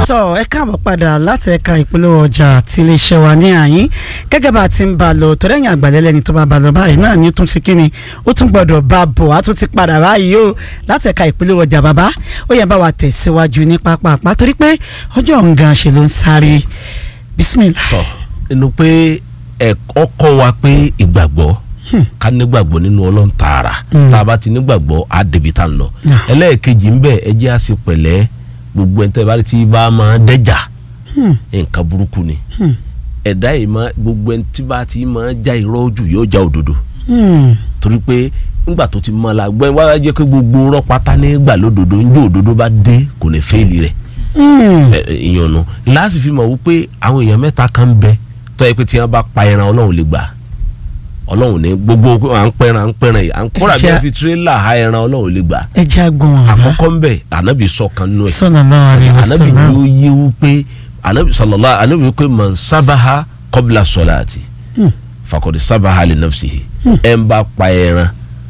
sọ ẹ káàbọ̀ padà láti ẹ̀ka ìpolówó ọjà tí iléeṣẹ́ wa ní àyín gẹ́gẹ́ bá a ti ń bá a lọ tọ́lẹ́yìn àgbàlẹ́lẹ́ni tó bá bá a lọ báyìí náà ní tún ṣe kí ni ó tún gbọ́dọ̀ bá a bọ̀ á tún ti padà báyìí o láti ẹ̀ka ìpolówó ọjà bàbá ó yẹ bá wa tẹ̀síwájú ní pápá torí pé ọjọ́ nǹkan ṣe ló ń sáré bísímìlà. tọ inú pé ẹ̀kọ́ kọ́ wa pé ìgbàgbọ́ ká nígbàgbọ́ nínú ọlọ́run tààrà tá a bá ti nígbàgbọ́ á débi tá a ń lọ ẹlẹ́ẹ̀kejì ń bẹ ẹ jẹ́ á sì pẹ̀lẹ́ gbogbo ẹ̀ ń tẹ́ bá ti bá máa dẹ́jà nǹkan burúkú ni ẹ̀dá yìí máa gbogbo ẹ̀ tí bá ti máa já irọ́ ojú yóò já òdodo torí pé nígbà tó ti mọ́ la gbẹ́ wá jẹ́ pé gbogbo rọ́ pátá nígbà lódodo ń jó òdodo bá dé kò ní fẹ́ẹ̀lì rẹ̀ ìyànnú láti fi mọ̀ wípé àwọn èèyàn mẹ́ta kan ń bẹ tó yẹ pé tí wọ́n bá pa ẹran ọlọ́run lè gbà ọlọ́run ní gbogbo à ń pẹ́ran à ń pẹ́ran yìí à ń kóra bí wọ́n fi tirẹ́là ha ẹran ọlọ́run lè gbà ẹ jẹ́ àgbọ̀n ọ̀rọ̀ àkọ́kọ́ ń bẹ ànábì sọ kan nínú ẹ̀ sallallahu alaihi ànábì wasallam yóò yé wípé ànábì sallallahu ànábì wípé man sábàá qabla salati fakọ̀dé sábàá li nafsihi ẹ̀ ń bá pa ẹran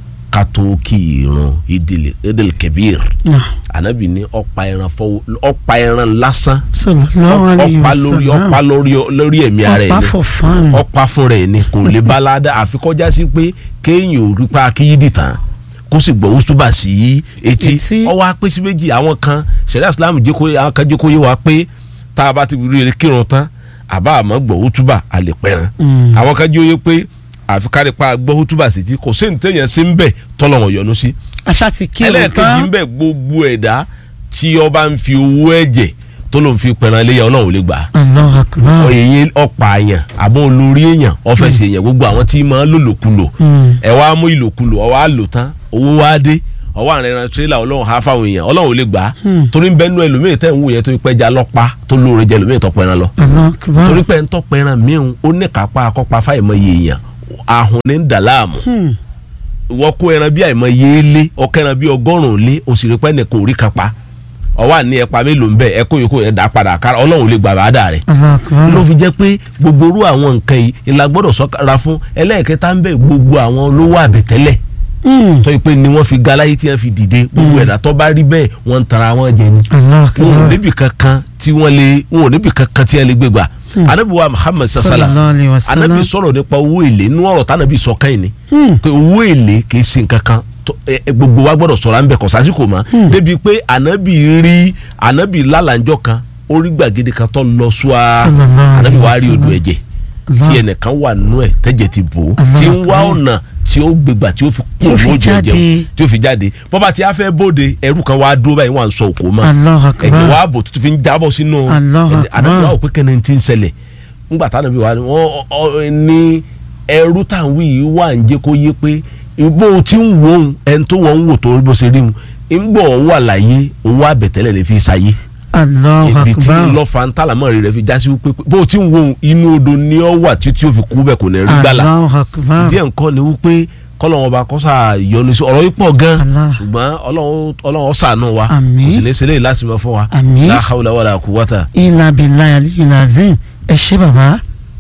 kátó kí irun ìdílé ìdílé kẹbíir Náà, ànábì ní ọ̀pá ẹran fọwọ́ ọ̀pá ẹran lásán sallallahu alaihi ọ̀pá lórí wasallam ọ̀pá lórí lórí ẹ̀mí ara ẹ̀ ọ̀pá ni for fun ọ̀pá fún rẹ̀ ni kò lè bá ládàá àfi kọjá sí pé kéèyàn ò rí pa akíyídì tán kó sì gbọ́ wúsùbà sí etí Etí. ọwọ́ apẹ́ sí méjì àwọn kan sẹ̀dá islam jẹ́ kó àwọn kan jẹ́ kó yé wa pé tá a bá ti rí kírun tán àbá àmọ́ gbọ́ wútúbà a lè pẹ́ràn Mm. àwọn kan jẹ́ oyé pé àfi kárí pa gbọ́ wútúbà sí etí kò sí ní téèyàn sí ń bẹ̀ tọ́lọ́wọ̀n yọ́nú sí aṣá ti kí òun ẹlẹ́ẹ̀kejì ń tán bẹ̀ gbogbo ẹ̀dá tí ọba ń fi owó ẹ̀jẹ̀ tó ló ń fi pẹ̀ràn iléyà ọlọ́run ò lè gbà á Allahu akbar èyí ọ̀pá àyàn àbọ̀ olórí èèyàn ọ̀fẹ́sì èèyàn gbogbo àwọn tí máa ń lòlòkulò Mm. ẹ wá mú ìlòkulò ọwọ́ á lò tán owó wá dé ọwọ́ àrùn ẹran tirẹ́là ọlọ́run há fáwọn èèyàn ọlọ́run ò lè gbà á torí ń bẹ́nu ẹlòmíì tẹ́ ń wò yẹn tó pẹ́ já lọ́pa tó lóore jẹ ẹlòmíì tọ́pẹ́ ẹran lọ Allahu akbar torí pé ń tọ́pẹ́ ẹran míhun ó ní kápá akọ́pa fáìmọye èèyàn ahùn ní ń dà láàmú Hmm. wọ́n kó ẹran bí àìmọye lé ọkọ ẹran bí ọgọ́rùn-ún lé òsì rí pẹ́ nìkan ò rí kápá ọwọ́ àní ẹ̀pà mélòó ń bẹ̀ ẹ kó yòókù ẹ̀ dá padà kára ọlọ́run ò lè gbà bá dà rẹ̀ Allahu akbar ló fi jẹ́ pé gbogbo orú àwọn nǹkan yìí ìlà gbọ́dọ̀ sọ́ra fún ẹlẹ́ẹ̀kẹta ń bẹ gbogbo àwọn olówó àbẹ̀tẹ́lẹ̀ Hmm. tó yẹ pé ni wọ́n fi ga láyé tí wọ́n fi dìde gbogbo ẹ̀dá tó bá rí bẹ́ẹ̀ wọ́n ń tara wọn jẹ ni Allahu wọn ò akbar níbi kankan tí wọ́n lè wọn ò níbi kankan tí wọ́n lè gbé gbà anabiwa muhammed sasala sallallahu alaihi wasallam anabi sọ̀rọ̀ nípa owó èlé inú ọ̀rọ̀ tánàbí sọ káyìn ni Hmm. pé owó èlé kì í ṣe nǹkan kan tó- ẹ- ẹ, gbogbo wa gbọ́dọ̀ sọ̀rọ̀ à ń bẹ̀ kọ̀ sásìkò mọ́ débi pé anabi rí anabi lálàjọ kan ó rí gbàgede kan tó lọ sùá Sallallahu alaihi anabi wàá rí wasallam. odò ẹ̀jẹ̀ Allah. tí ẹnìkan wà nínú ẹ̀ tẹ́jẹ̀ ti bò ó Allah tí ń wá akbar. ọ̀nà tí ó gbégbà tí ó fi Tí ó kú fi lójú ẹ̀jẹ̀ jáde. tí ó fi jáde bọ́ba tí a fẹ́ bóde ẹrú kan wá dúró báyìí wọ́n à ń sọ òkú mọ́ Allahu akbar ẹ̀jẹ̀ wá bò tuntun fi ń jábọ̀ sínú Allahu ẹ̀jẹ̀ akbar. anabi wà ó pé kẹ́ni ti ń ṣẹlẹ̀ ńgbà táwọn ẹbí wa ni wọ́n ọ- ní ẹrú táwọn yìí wà ń jẹ́ kó yé pé bó o ti ń wò ó ẹni tó wọ́n ń wò tó bó ṣe rí mu ńgbọ̀ wà láyé owó àbẹ̀tẹ́lẹ̀ lè fi ṣayé Allahu ibi tí akbar lọ́fà ń tàlámọ́ rẹ̀ fi já sí wípé bó o ti ń wò ó inú odò ni ọ wà tí tí o fi kú bẹ́ẹ̀ kò ní rí gbàlà Allahu akbar díẹ̀ nǹkan ni wípé kọ́lọ́wọ́n bá kọ́sà yọnu sí ọ̀rọ̀ yìí pọ̀ gan Allah. ṣùgbọ́n ọlọ́run ọlọ́run ṣàánú wa Àmín. kò sì ní ṣẹlẹ̀ lásìmọ́ fún wa Àmín. la hawla wala quwwata illa billahi aliyul azim ẹ ṣé bàbá.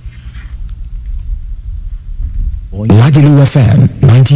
Lagelu FM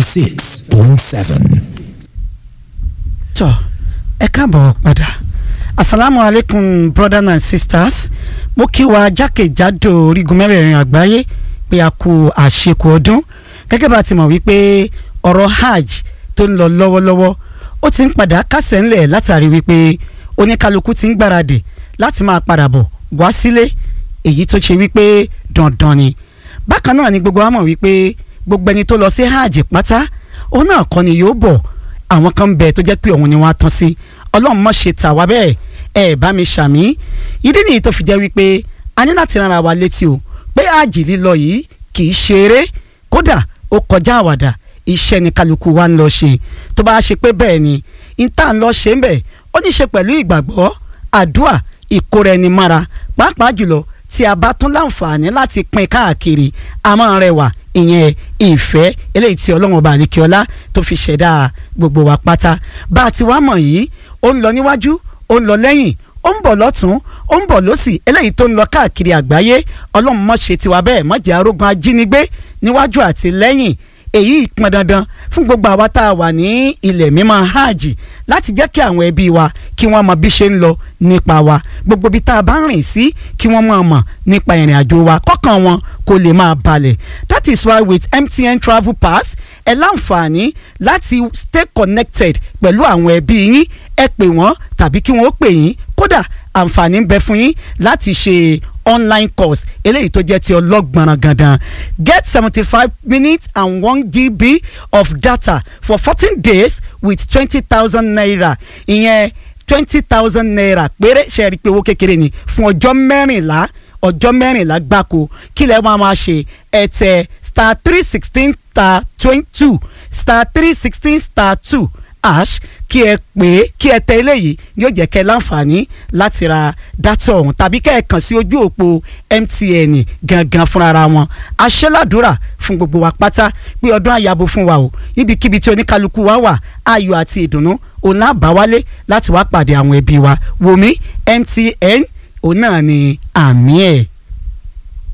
96.7. tọ ẹ káàbọ̀ padà asalaamu aleykum brothers and sisters mo kí wa jákèjádò orígun mẹ́rẹ̀ẹ̀rin àgbáyé pé a kú àṣekù ọdún gẹ́gẹ́ bá a ti mọ̀ wípé ọ̀rọ̀ hajj tó ń lọ lọ́wọ́lọ́wọ́ ó ti ń padà kásẹ̀ ńlẹ̀ látàrí wípé oníkálukú ti ń gbáradì láti máa padà bọ̀ wá sílé èyí tó ṣe wípé dandan ni bákan náà ni gbogbo wa mọ̀ wípé gbogbo ẹni tó lọ sí hajj pátá òun náà kọ́ ni yóò bọ̀ àwọn kan ń bẹ tó jẹ́ pé òun ni wọ́n á tán sí ọlọ́run mọ̀ ṣe tà wá bẹ́ẹ̀ ẹ bá mi ṣàmì ìdí nìyí tó fi jẹ́ wípé a ní láti rán ara wa létí o pé àjì lílọ yìí kì í ṣe eré kódà ó kọjá àwàdà iṣẹ́ ni kálukú wa ń lọ ṣe tó bá ṣe pé bẹ́ẹ̀ ni ìta ń lọ ṣe ń bẹ̀ ó ní ṣe pẹ̀lú ìgbàgbọ́ àdúà ìkóra ẹni mára pàápàá jùlọ tí a bá tún láǹfààní láti pín káàkiri a máa rẹwà ìyẹn ìfẹ́ eléyìí tí ọlọ́run ọba àlekíọ́lá tó fi ṣẹ̀dá gbogbo wa pátá bá a ti wá mọ̀ yìí ó ń lọ níwájú ó ń lọ lẹ́yìn ó ń bọ̀ lọ́tún ó ń bọ̀ lọ́sì eléyìí tó ń lọ káàkiri àgbáyé ọlọ́run mọ̀ ṣe tiwa bẹ́ẹ̀ mọ̀ jẹ́ arógun ajínigbé níwájú àti lẹ́yìn èyí pọn dandan fún gbogbo àwa tá a wà ní ilẹ̀ mímọ́ hajj láti jẹ́ kí àwọn ẹbí wa kí wọ́n mọ bí ṣe ń lọ nípa wa gbogbo bí tá a bá ń rìn sí kí wọ́n mọ̀ mọ̀ nípa ìrìn àjò wa kọ́kàn wọn kó lè máa balẹ̀ that is why with MTN travel pass ẹ láǹfààní láti stay connected pẹ̀lú àwọn ẹbí yín ẹ pè wọ́n tàbí kí wọ́n ó pè yín kódà àǹfààní ń bẹ fún yín láti ṣe online course eléyìí tó jẹ́ ti ọlọ́gbọ̀nràn gandan get seventy five minutes and one gb of data for fourteen days with twenty thousand naira ìyẹn twenty thousand naira péré ṣe rí i pé owó kékeré ni fún ọjọ́ mẹ́rìnlá ọjọ́ mẹ́rìnlá gbáko kí lẹ́ máa máa ṣe ẹ tẹ star three sixteen star twenty two star three sixteen star two ash kí ẹ pè é kí ẹ tẹ eléyìí yóò jẹ́ kẹ́ láǹfààní láti ra dátà ọ̀hún tàbí kẹ́ ẹ kàn sí ojú òpó MTN gangan fúnra wọn aṣẹ́ládùúrà fún gbogbo wa pátá pé ọdún àyàbò fún wa o ibikíbi tí oníkálukú wa wà ayọ̀ àti ìdùnnú òun náà bá wálé láti wá pàdé àwọn ẹbí wa wòmí MTN òun náà ni àmì ẹ̀.